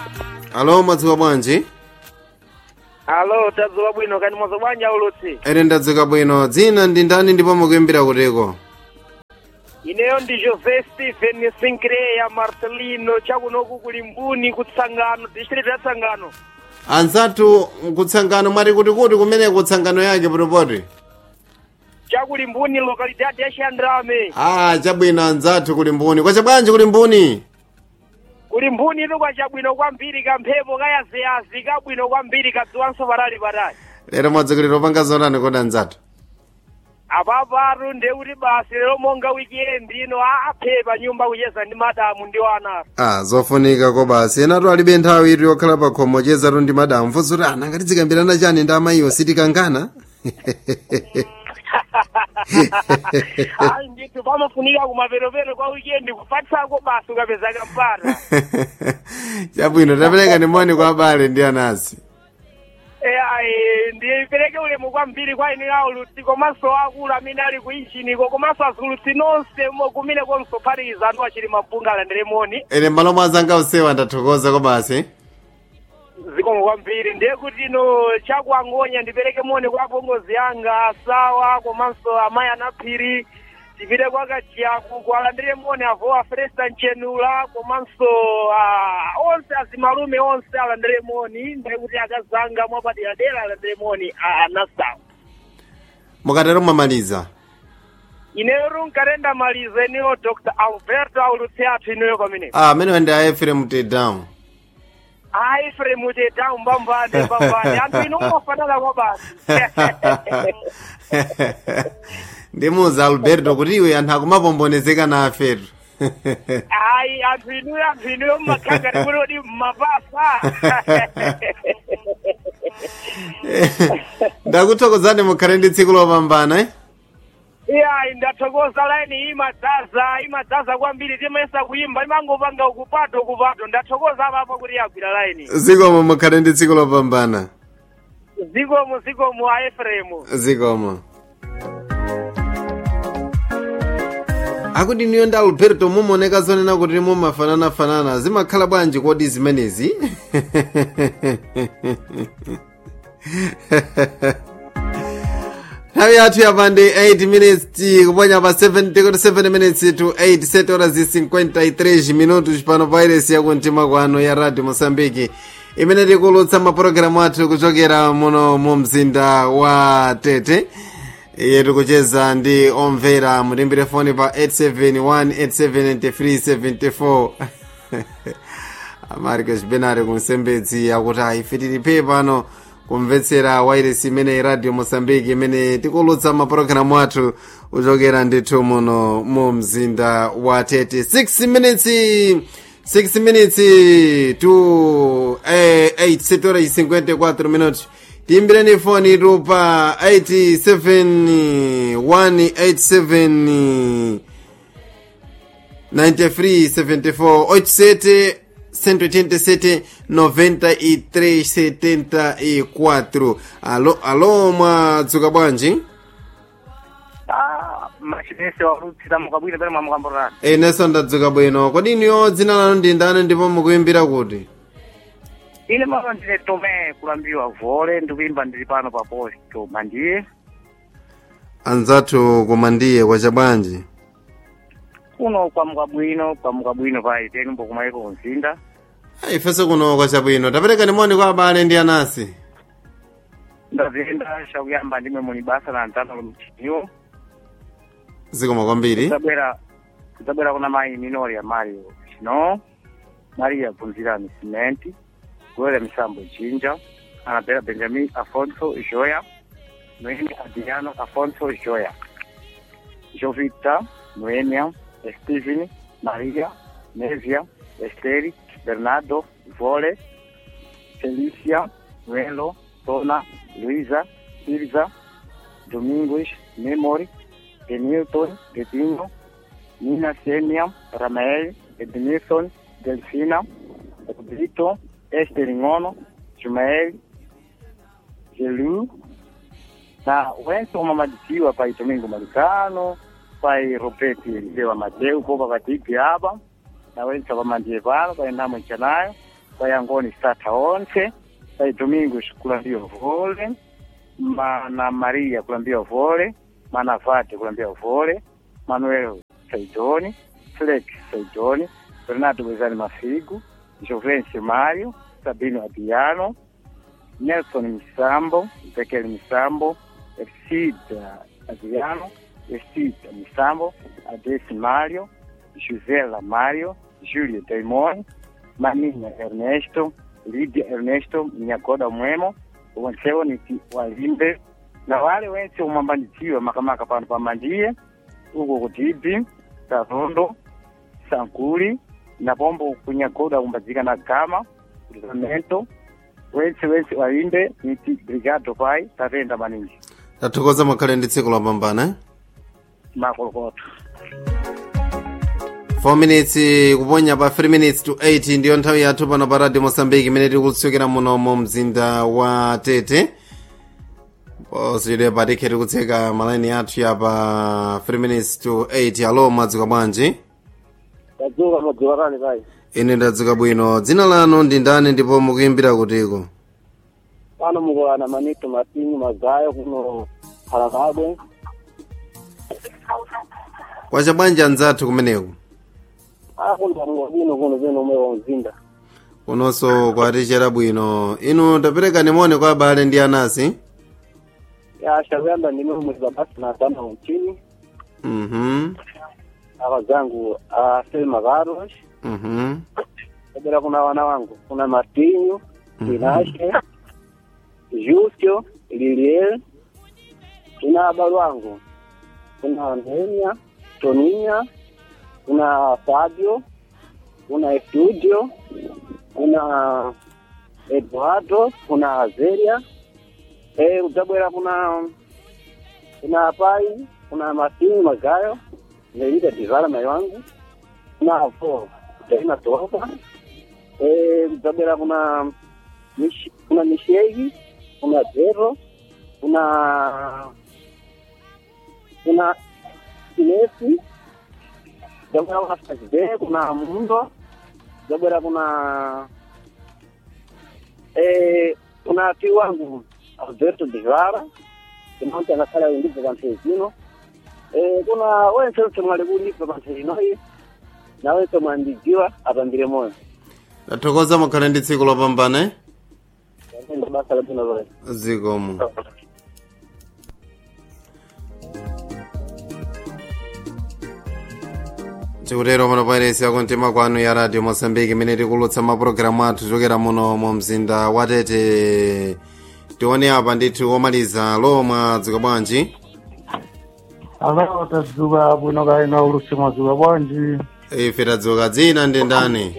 alo mwadzuka bwanji alo tadzuka bwino kani mwadzuka bwanji aulutsi ene ndadzuka bwino dzina ndi ndani ndipo mukuimbira kutiko ineyo ndi jose stephen sinclair marcelino chakunoku kuli mbuni kutsangano district ya tsangano anzathu kutsangano mwati kuti kuti kumene kutsangano yake potopoti chakuli mbuni localidade ya xandrame ah chabwino anzathu kuli mbuni kwacha bwanji kuli mbuni kuli mbuni ito kwa chabwino kwambiri kamphepo kayaziyazi kabwino kwambiri kadziwanso patali patali lero mwadzukilira opanga zotani kodi anzathu apapatu ndekuti basi lero monga weekend ino aphepa nyumba kucheza ndi madamu ndi wana ah zofunika ko basi enatu alibe nthawi iti yokhala pa khomo chezatu ndi madamu mfunso kuti ana ngati zikambirana chani ndi amayiwo sitikangana ayi ndithu pamafunika kumaperopero kwa weekend kupatsako basi ukapeza kampata chabwino tapereka nimoni kwa abale ndi anasi ayi ndipereke ulemu kwambiri kwa ine aulutsi komanso akulu amene ali ku injiniko komanso azulutsi nonse mo- kumene konso phatikiza anthu achili mabunga alandiremoni ene malo mwazanga usewa ndathokoza ko basi zikomo kwambiri ndiye kuti ino chakuangonya ndipereke moni kwa apongozi anga sawa komanso amayi anaphiri tipite kwa kajiyaku kualandire moni avowa fresta nchenula komanso ah, onse azimalume onse alandire moni ndiye kuti akazanga mwapaderadera alandire moni anasawa mukatero mwamaliza ineyo runkarenda maliza iniyo dr alberto aulutsi athu ineyo kwamene ah amenewa ndi aefrem tedown ayi fremute tawu mbambane mbambane anthu ino umafanana kwa basi ndimuza alberto kuti iwe anthu akumapombonezeka nafetu hayi anthu inuyo anthu inuyo mmakhanga tikulodi mmapasa ndakuthokozani mukhale ndi tsiku lopambana eh? iyayi ndathokoza laini imadzaza imadzaza kwambiri timayesa kuyimba imangopanga ukupato ukupato ndathokoza apapo kuti yagwira laini zikomo mukhale ndi tsiku lopambana zikomo zikomo a efremu zikomo akuti niyo ndi alberto mumaoneka zonena kuti mumafananafanana zimakhala bwanji kodi zimenezi nthawi yathu yapande 8 minutes kuponya pa 7 tikoti 7 minutes to 8 7 horas e 53 minutos pano pairesi yakumtima kwano ya radio moçambique imene tikulutsa mapulogalamu athu kuchokera muno mu mzinda wa tete iye tikucheza ndi omvera mutimbire foni pa 871879374 amarcos benare kunsembedzi akuti ife tilipe pano kumvetsera wairesi imene radio moçambique imene tikulutsa mapulogalamu athu kuchokera ndithu muno mu mzinda wa tete 6 minutes 6 minutes to eh, 8 setora 54 minutos tiimbireni foni tu pa 87 187 93 74 87 187 93 74 alo alo mwadzuka bwanji machinese walutsira mukabwire pene mwamukamborana inenso ndadzuka bwino kodi niyo dzina lanu ndi ndani ndipo mukuimbira kuti ine mama ndine tome kulambiwa vole ndikuimba ndili pano pa posto mandiye anzathu koma ndiye kwacha bwanji kuno kwamuka bwino kwamuka bwino paiteni mbokumaiko mzinda ifenso kuno kwacha bwino taperekani moni kwa abale ndi anasi ndaziyenda shakuyamba ndimwe muni basa la ntano lomchiniwo zikoma kwambiri kudzabwera kudzabwera kuna mayi minori ya mario chino maria bvunzirani simenti goera misambo jinja anabela benjamin afonso joya noemi adriano afonso joya jovita noemia steven maria nevia esteri bernardo vole felicia nuelo tona luisa silva domingos memory Denilton, Dedinho, Nina Sêmia, Ramael, Ednilson, Delfina, Brito, Esther Ngono, Jumael, Gelu, na wense omamadikiwa pai Domingo Malicano, pai Roberto Eliseu Amadeu, popa patipi apa, na wense vamandiye pano pai Namo Chanayo, pai angoni satha onse pai domingos kulambiwa vole mana maria kulambiwa vole mana vate kulambiwa vole manuel saidoni flex saidoni renato bezani mafigo jovencio mario sabino abiano nelson misambo ezekiel misambo Ercida Adriano, Ercida Misambo, Adesi Mario, Josela Mario, Júlia Daimon, Maninha Ernesto, Lídia Ernesto, Nyagoda Mwemo, wonsewo niti walimbe na wale wense umambandidziwa makamaka pano pamandiye uko kutibi karondo sankuli na pombo kunyagoda kumbadzika na gama lisamento wense wense walimbe niti brigado pai tatenda maninji tathokoza mukhale ndi tsiku lopambana eh? makolokoto 4 minutes kuponya pa 3 minutes to 8 ndiyo nthawi yathu pano pa radio mosambiki imene tiri kutsukira muno mu mzinda wa tete posiyidwe patikhe tiri kutseka malaini athu ya pa 3 minutes to 8 alo mwadzuka bwanji tadzuka modziwatani pai ine ndadzuka bwino dzina lanu ndi ndani ndipo mukuyimbira kutiko pano mukulana manito matinyi magayo kuno phalakabwe kwacha bwanji anzathu kumeneku akunda mngobino kuno peno umwe wa mzinda kunonso kwatichera bwino inu taperekani moni kwa abale ndi anasi ya shakuyamba ndime umweza basi na dama mchini mhm aka zangu a selma carlos mhm kabila kuna wana wangu kuna martinho inashe Justio Liliel kuna abalo wangu kuna Ndenia Toninha kuna Fabio kuna Estudio kuna Eduardo kuna Azeria eh utabwera kuna kuna Pai kuna Martin Magayo Nelita Divala mai wangu kuna Avo Daina Toka eh utabwera kuna Mish, kuna Mishegi kuna Zero kuna kuna Inesi Zabera kuna Sajide kuna Mundo Zabera kuna eh kuna ti wangu Alberto Divara kuna mtu anakala wendipo panthe zino eh kuna wense wense mwali kundipo panthe inoyi na wense mwandijiwa apambire moyo tathokoza mukhale ndi tsiku lopambana eh? ndo basa labino loye zikomo chikutero pano pairesi yakumtima kwanu ya radio mosambiki imene tikulutsa mapulogalamu athu chokera muno mu mzinda wa tete tione apa ndithu omaliza lomwe dzuka bwanji Alawa tadzuka bwino kaina ulusi mwadzuka bwanji ife tadzuka dzina ndi ndani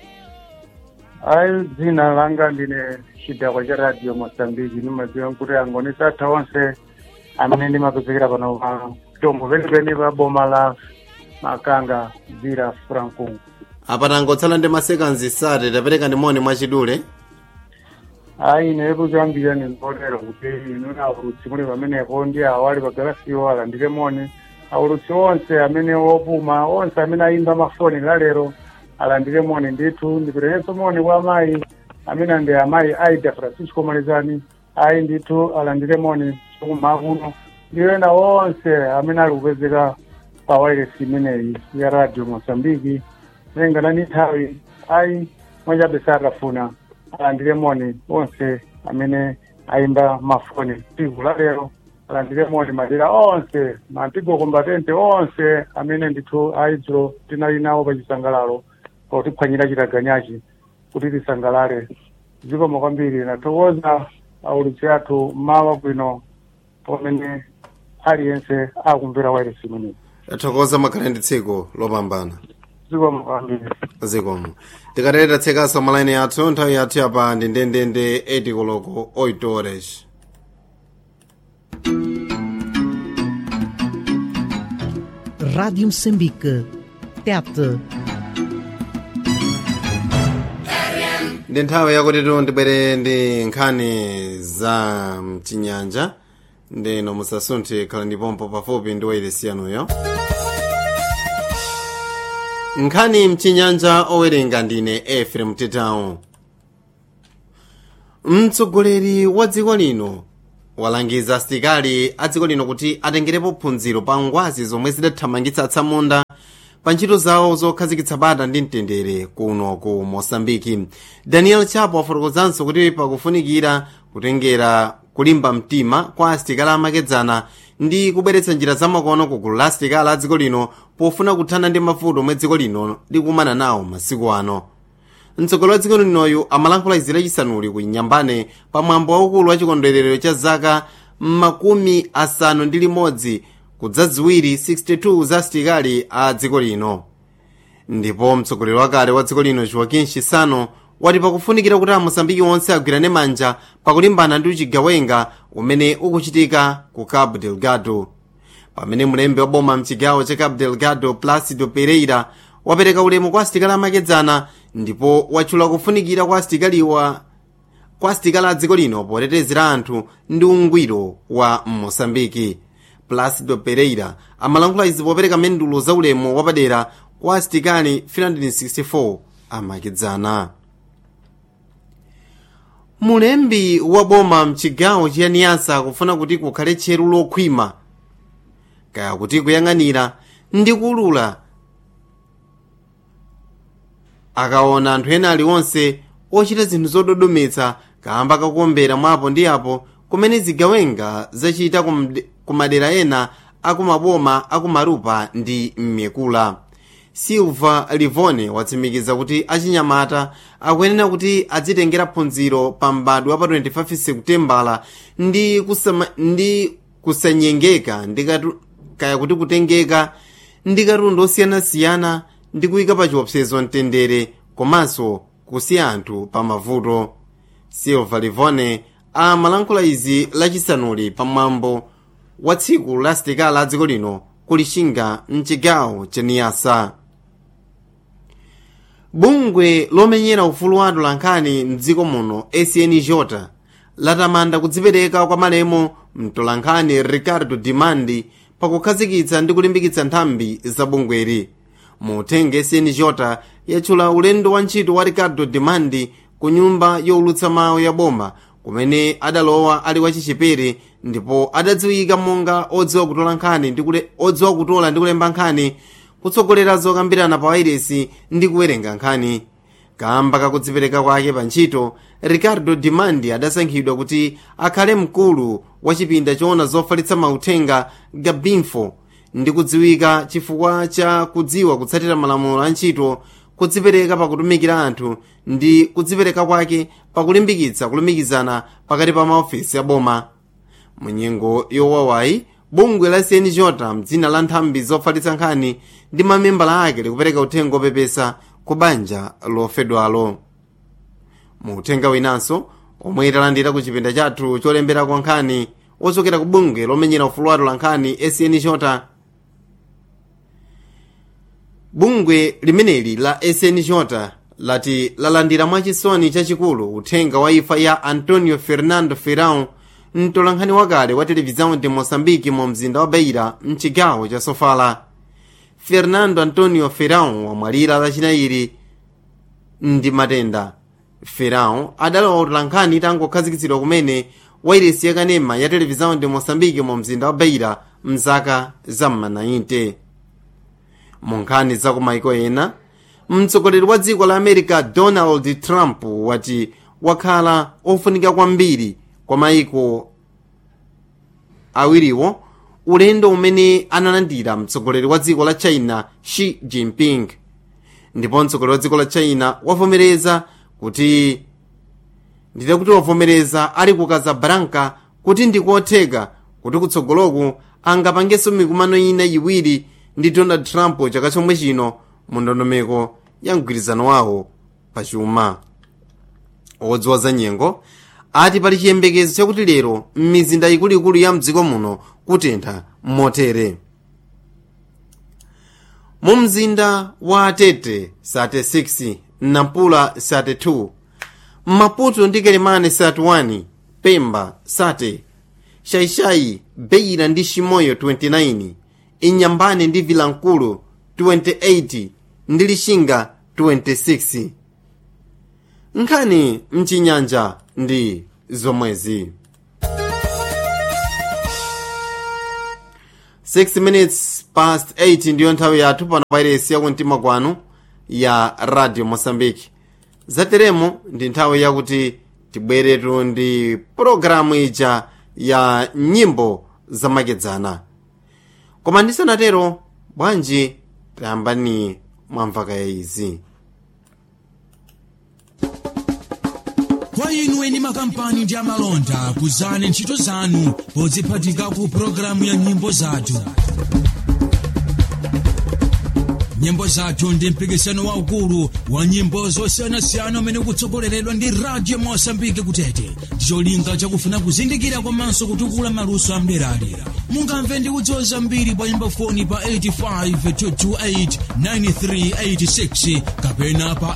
ayi dzina langa ndine chidakwa cha radio mosambiki nimadziwa kuti angoni satha onse amene ndimapezekera pano pa tombo penipeni pa boma la makanga dzira frankungu apa tangotsala ndi masekanzi sate tapereka ndi moni mwachidule ayi inepo chambira ndinkolera kuti inu aulutsi muli pamenepo ndi awali pagalasiwo alandire moni aulutsi onse amene opuma onse amene ayimba mafoni lalero alandire moni ndithu ndiperekenso moni kwa amayi amene ndi amayi aida francisco malizani ayi ndithu alandire moni chokuma kuno ndiwo ena onse amene ali kupezeka pa wairesi imeneyi ya radio mosambiki nenga ni nthawi ayi mwachabe satafuna alandire moni onse amene ayimba mafoni tsiku la lero alandire moni madera onse mantigo kombatente onse amene ndithu ayidziro tinali nawo pa chisangalalo potiphwanyira chitaganyachi kuti tisangalale zikomo kwambiri nathokoza aulutsi athu mawa bwino pamene aliyense akumvera wairesi imeneyi tathokoza mukhale ndi tsiku lopambana zikomo kwambiri zikomo tikatete tatsekanso malaini athu nthawi yathu yapa ndi ndendende 8 koloko 8 horas Rádio Moçambique. Tete. ndi nthawi yakuti tibwere ndi nkhani za mchinyanja ndino musasunthe khala ndipompo pafupi ndi wairesi yanuyo nkhani mchinyanja owerenga ndine efrem tetawo mtsogoleri wa dziko lino walangiza asilikali a dziko lino kuti atengerepo phunziro pa ngwazi zomwe zidathamangitsa atsamunda pa ntchito zawo zokhazikitsa bata ndi mtendere kuno ku mosambiki daniel chapo wafotokozanso kuti pakufunikira kutengera kulimba mtima kwa asilikali amakedzana ndi kubweretsa njira zamakono ku gulu la asilikali a dziko lino pofuna kuthana ndi mavuto omwe dziko lino likumana nawo masiku ano mtsogoleri wa dziko linoyu amalankhula izi lachisanuli ku nyambane pamwambo waukulu wa chikondwerero cha zaka makumi asanu ndi limodzi kudzaziwiri 62 za asilikali a dziko lino ndipo mtsogoleri wakale wa dziko lino joaquim chissano wati pakufunikira kuti amosambiki onse agwirane manja pakulimbana ndi uchigawenga umene ukuchitika ku cabo delgado pamene mlembi wa boma mchigawo cha cabo delgado placido pereira wapereka ulemu kwa asilikali amakedzana ndipo watchula kufunikira kwa asilikaliwa kwa asilikali a dziko lino potetezera anthu ndi ungwiro wa mosambiki placido pereira amalankhula izi popereka mendulo za ulemu wapadera kwa asilikali 364 amakedzana mulembi wa boma mchigawo chiyaniyasa akufuna kuti kukhale tcheru lokhwima kaya kuti kuyang'anira ndi kulula akaona anthu ena aliwonse ochita zinthu zododometsa kamba kakuombera mwapo ndi apo kumene zigawenga zachita ku madera ena akumaboma akumarupa ndi mmyekula silva livone watsimikiza kuti achinyamata akuyenera kuti adzitengera phunziro pa mbadwa pa 25 sekutembala ndi, kusama, ndi kusanyengeka ndi kaya kuti kutengeka ndi katundu osiyanasiyana ndi kuyika pa chiopsezo mtendere komanso kusiya anthu pa mavuto silva livone amalankhula izi lachisanuli pamwambo wa tsiku la asilikali a dziko lino kulishinga mchigawo cha niyasa bungwe lomenyera ufulu wa atolankhani mdziko muno acnj latamanda kudzipereka kwa malemo mtolankhani ricardo dimandi pakukhazikitsa ndi kulimbikitsa nthambi za bungweri mutenge acnj yatchula ulendo wa ntchito wa ricardo dimandi ku nyumba yowulutsa mawu ya boma kumene adalowa ali wachichepere ndipo adadziwika monga odziwa kutola nkhani odziwa kutola ndi kulemba nkhani kutsogolera zokambirana pa wairesi ndi kuwerenga nkhani kamba kakudzipereka kwake pa ntchito ricardo dimandi adasankhidwa kuti akhale mkulu wa chipinda choona zofalitsa mauthenga gabinfo ndi kudziwika chifukwa cha kudziwa kutsatira malamulo a ntchito kudzipereka pakutumikira anthu ndi kudzipereka kwake pakulimbikitsa kulumikizana pakati pa maofesi a boma munyengo yowawayi bungwe la cnj mdzina la nthambi zofalitsa nkhani ndi mamembala ake likupereka uthenga opepesa ku banja lofedwalo mu uthenga winanso omwe italandira ku chipinda chathu cholemberako nkhani ochokera ku bungwe lomenyera ufulu wa atolankhani acnj bungwe limeneli la acnj lati lalandira mwachisoni chachikulu uthenga wa imfa ya antonio fernando ferrão mtolankhani wakale wa televizawo de moçambique mu mzinda wa beira mchigawo cha sofala fernando antonio ferrão wamwalira lachinayi ndi matenda ferrão adalowa utolankhani itangokhazikitsidwa kumene wairesi yakanema ya televizawo de moçambique mu mzinda wa beira mzaka za m'ma mu nkhani za kumaiko ena mtsogoleri wa dziko la america donald trump wati wakhala ofunika kwambiri kwa maiko awiriwo ulendo umene analandira mtsogoleri wa dziko la china xi jinping ndipo mtsogoleri wa dziko la china wavomereza kuti ndide kuti wavomereza ali ku casablanca kuti ndikotheka kuti kutsogoloku angapangenso mikumano ina iwiri ndi donald trump chaka chomwe chino mu ndondomeko ya mgwirizano wawo pachuma odziwa za nyengo ati pali chiyembekezo chakuti lero m'mizinda ikuluikulu ya mdziko muno kutentha motere mu mzinda wa tete 36 nampula 32 maputo ndi kelemane 31 pemba 30 shaishai beira ndi shimoyo 29 inyambane ndi vilankulu 28 ndi lishinga 26 nkhani mchinyanja ndi zomwezi 6 minutes past 8 ndiyo nthawi yathu pano pairesi yakumtima kwanu ya radio mosambiki zateremo ndi nthawi yakuti tibweretu ndi pologalamu ija ya nyimbo zamakedzana koma ndisanatero bwanji tayambani mwamvaka ya izi kwa inu eni makampani ndi amalonda kuzani ntchito zanu podziphatika ku pologalamu ya nyimbo zathu nyimbo zathu ndi mpikisano waukulu wa nyimbo zosiyanasiyana umene ukutsogoleredwa ndi radio mosambike kutete ndicholinga chakufuna kuzindikira komanso kutukula maluso amderalera mungamve ndi kudziwa zambiri pa nyimbo foni pa 85 kapena pa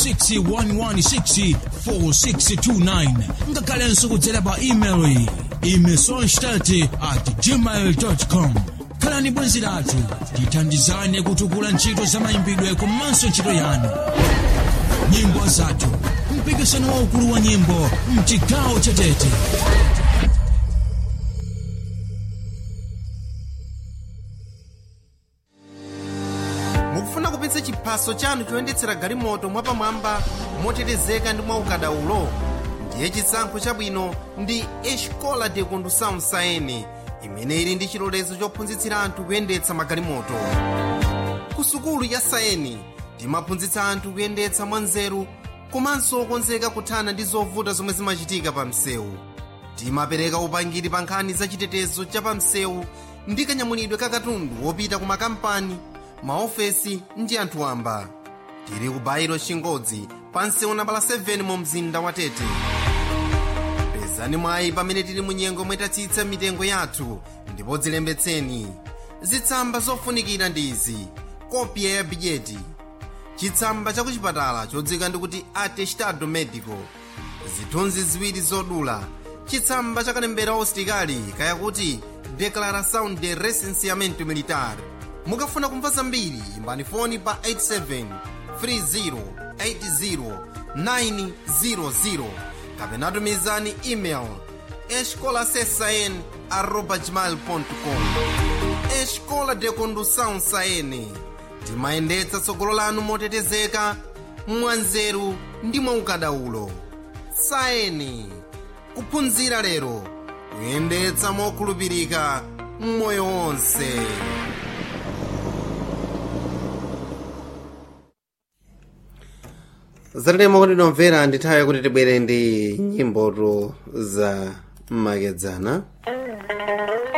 861164629 ngakhalenso kudzera pa email imesonstat at gmail com khalani bwenzi lathu tithandizane kutukula ntchito za mayimbidwe komanso ntchito yanu nyimbo zathu mpikisano waukulu wa nyimbo mchigawo chatete mukufuna kupitsa chiphaso chanu choyendetsera galimoto mwapamwamba motetezeka ndi mwaukadaulo ndiye chisankho chabwino ndi escola de condução saene imene ili ndi chilolezo chophunzitsira anthu kuyendetsa magalimoto ku sukulu ya saeni timaphunzitsa anthu kuyendetsa mwanzeru komanso okonzeka kuthana ndi zovuta zomwe zimachitika pa msewu timapereka upangiri pa nkhani za chitetezo cha pa msewu ndi kanyamulidwe ka katundu wopita ku makampani maofesi ndi anthu wamba tili ku bairo chingodzi pa msewu nambala 7 mu mzinda wa tete pezani mwayi pamene tili mu nyengo mwetatsitsa mitengo yathu ndipo dzilembetseni zitsamba zofunikira ndi izi kopya ya bidyeti chitsamba cha kuchipatala chodzika ndikuti atestado medico zithunzi ziwiri zodula chitsamba cha kalembera ositikali kayakuti declaração de recenseamento militar mukafuna kumva zambiri imbani foni pa 87 30 80 kapena tumizani email escolasesn arroba gmail.com escola de condução saene timayendetsa tsogolo lanu motetezeka mwanzeru ndi mwaukadaulo saeni kuphunzira lero kuyendetsa mokhulupirika mmoyo wonse zatetema kuti nomvera ndi nthawi yakuti tibwere ndi nyimboto za makedzana